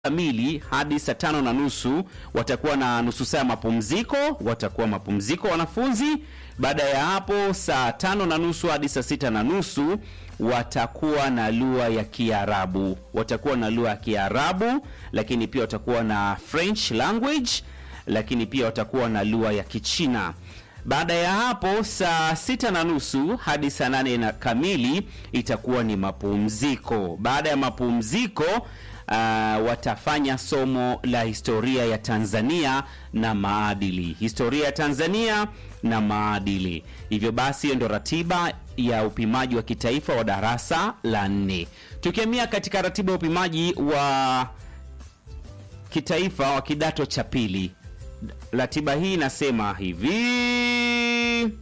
kamili hadi saa tano na nusu watakuwa na nusu saa ya mapumziko, watakuwa mapumziko wanafunzi. Baada ya hapo saa tano na nusu hadi saa sita na nusu watakuwa na lugha ya Kiarabu, watakuwa na lugha ya Kiarabu, lakini pia watakuwa na French language, lakini pia watakuwa na lugha ya Kichina. Baada ya hapo saa sita na nusu hadi saa nane na kamili itakuwa ni mapumziko. Baada ya mapumziko uh, watafanya somo la historia ya Tanzania na maadili, historia ya Tanzania na maadili. Hivyo basi, hiyo ndo ratiba ya upimaji wa kitaifa wa darasa la nne. Tukiamia katika ratiba ya upimaji wa kitaifa wa kidato cha pili, ratiba hii inasema hivi: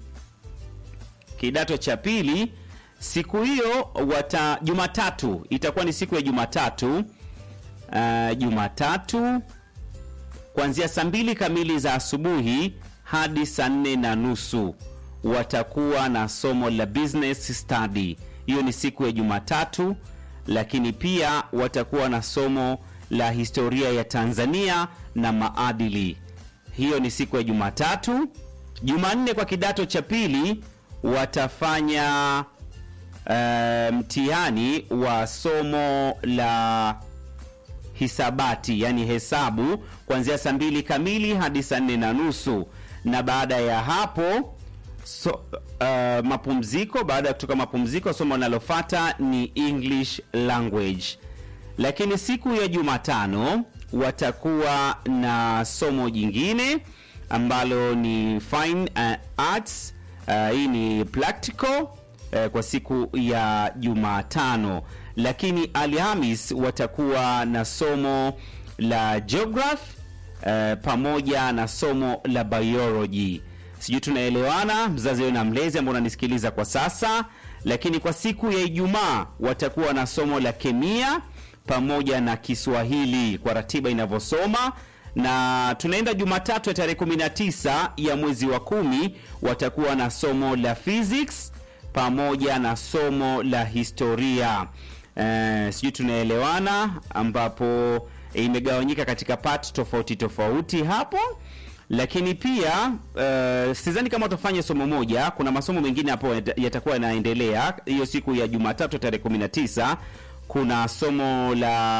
kidato cha pili siku hiyo wata Jumatatu itakuwa ni siku ya Jumatatu uh, Jumatatu kuanzia saa mbili kamili za asubuhi hadi saa nne na nusu watakuwa na somo la business study. Hiyo ni siku ya Jumatatu, lakini pia watakuwa na somo la historia ya Tanzania na maadili. Hiyo ni siku ya Jumatatu. Jumanne kwa kidato cha pili watafanya uh, mtihani wa somo la hisabati, yani hesabu kuanzia saa mbili kamili hadi saa nne na nusu na baada ya hapo so, uh, mapumziko. Baada ya kutoka mapumziko, somo linalofuata ni English language. Lakini siku ya Jumatano watakuwa na somo jingine ambalo ni fine uh, arts. Uh, hii ni practical uh, kwa siku ya Jumatano, lakini Alhamis watakuwa na somo la geography uh, pamoja na somo la biology. Sijui tunaelewana, mzazi wewe na mlezi ambao unanisikiliza kwa sasa. Lakini kwa siku ya Ijumaa watakuwa na somo la kemia pamoja na Kiswahili kwa ratiba inavyosoma na tunaenda Jumatatu ya tarehe 19 ya mwezi wa kumi watakuwa na somo la physics pamoja na somo la historia. Eh, sijui tunaelewana, ambapo imegawanyika katika part tofauti tofauti hapo, lakini pia uh, sidhani kama utafanya somo moja. Kuna masomo mengine hapo yatakuwa yanaendelea hiyo siku ya Jumatatu tarehe 19 kuna somo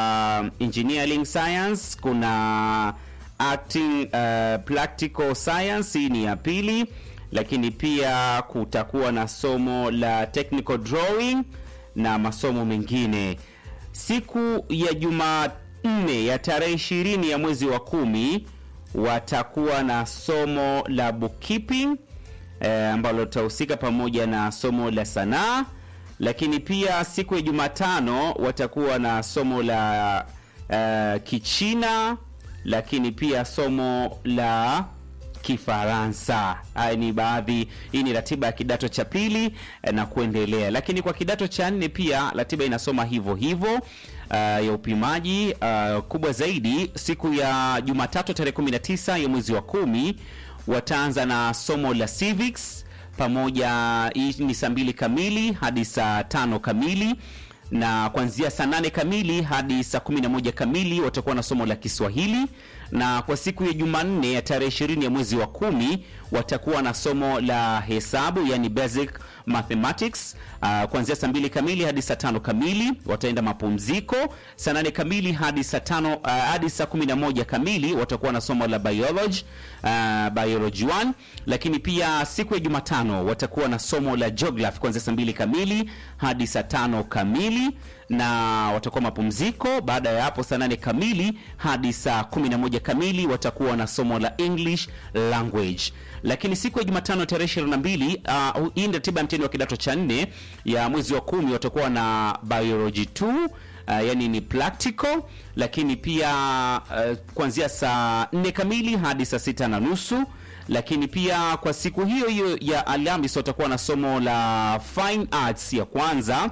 la engineering science, kuna acting uh, practical science, hii ni ya pili, lakini pia kutakuwa na somo la technical drawing na masomo mengine. Siku ya Jumanne ya tarehe ishirini ya mwezi wa kumi watakuwa na somo la bookkeeping eh, ambalo litahusika pamoja na somo la sanaa lakini pia siku ya Jumatano watakuwa na somo la uh, Kichina, lakini pia somo la Kifaransa. Haya ni baadhi, hii ni ratiba ya kidato cha pili eh, na kuendelea. Lakini kwa kidato cha nne pia ratiba inasoma hivyo hivyo uh, ya upimaji uh, kubwa zaidi siku ya Jumatatu tarehe 19 ya mwezi wa kumi wataanza na somo la civics pamoja hii ni saa mbili kamili hadi saa tano kamili na kuanzia saa nane kamili hadi saa kumi na moja kamili watakuwa na somo la Kiswahili, na kwa siku ya Jumanne ya tarehe ishirini ya mwezi wa kumi watakuwa na somo la hesabu, yani basic mathematics uh, kuanzia saa mbili kamili hadi saa tano kamili wataenda mapumziko. Saa nane kamili hadi saa tano uh, hadi saa kumi na moja kamili watakuwa na somo la biology uh, biology 1, lakini pia siku ya Jumatano watakuwa na somo la geography kuanzia saa mbili kamili hadi saa tano kamili na watakuwa mapumziko. Baada ya hapo saa nane kamili hadi saa kumi na moja kamili watakuwa na somo la English language. Lakini siku ya Jumatano tarehe 22, uh, hii ndio ratiba ya mtihani wa kidato cha nne ya mwezi wa kumi, watakuwa na biology 2 uh, yani ni practical, lakini pia uh, kuanzia saa 4 kamili hadi saa sita na nusu lakini pia kwa siku hiyo hiyo ya Alhamisi watakuwa na somo la fine arts ya kwanza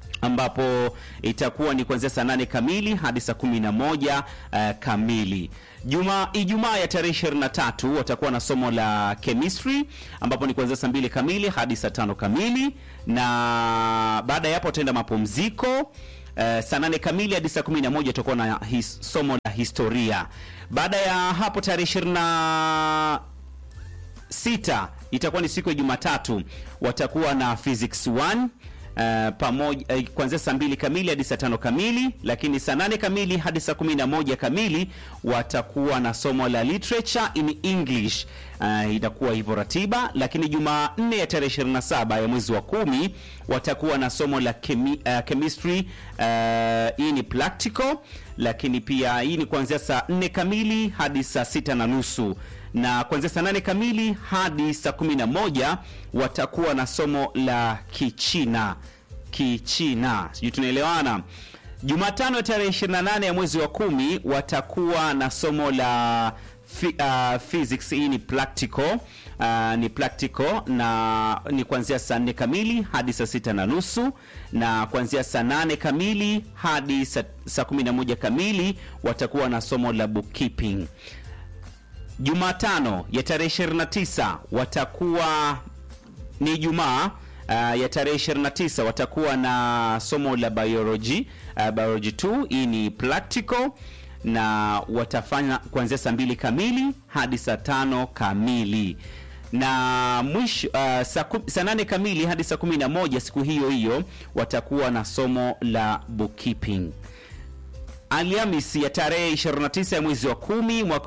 ambapo itakuwa ni kuanzia saa nane kamili hadi saa kumi na moja uh, kamili. Juma Ijumaa ya tarehe 23 watakuwa na somo la chemistry ambapo ni kuanzia saa mbili kamili hadi saa tano kamili, na baada ya hapo wataenda mapumziko Uh, saa nane kamili hadi saa kumi na moja tutakuwa na his, somo la historia. Baada ya hapo tarehe ishirini na sita itakuwa ni siku ya Jumatatu, watakuwa na physics 1 Uh, pamoja uh, kuanzia saa mbili kamili hadi saa tano kamili, lakini saa nane kamili hadi saa kumi na moja kamili watakuwa na somo la literature in English. Uh, itakuwa hivyo ratiba, lakini Jumanne ya tarehe 27 ya mwezi wa kumi watakuwa na somo la chemi, uh, chemistry uh, hii ni practical, lakini pia hii ni kuanzia saa nne kamili hadi saa sita na nusu na kuanzia saa nane kamili hadi saa kumi na moja watakuwa na somo la Kichina. Kichina, sijui tunaelewana. Jumatano ya tarehe 28 ya mwezi wa kumi watakuwa na somo la fi, uh, physics. Hii ni practical uh, ni practical na ni kuanzia saa nne kamili hadi saa sita na nusu na kuanzia saa nane kamili hadi saa, saa kumi na moja kamili watakuwa na somo la bookkeeping. Jumatano ya tarehe 29 watakuwa ni Jumaa uh, ya tarehe 29 watakuwa na somo la biology uh, biology 2 hii ni practical na watafanya kuanzia saa mbili kamili hadi saa tano kamili na mwisho uh, saa, saa nane kamili hadi saa kumi na moja siku hiyo hiyo watakuwa na somo la bookkeeping. Alhamisi ya tarehe 29 ya mwezi wa kumi mwaka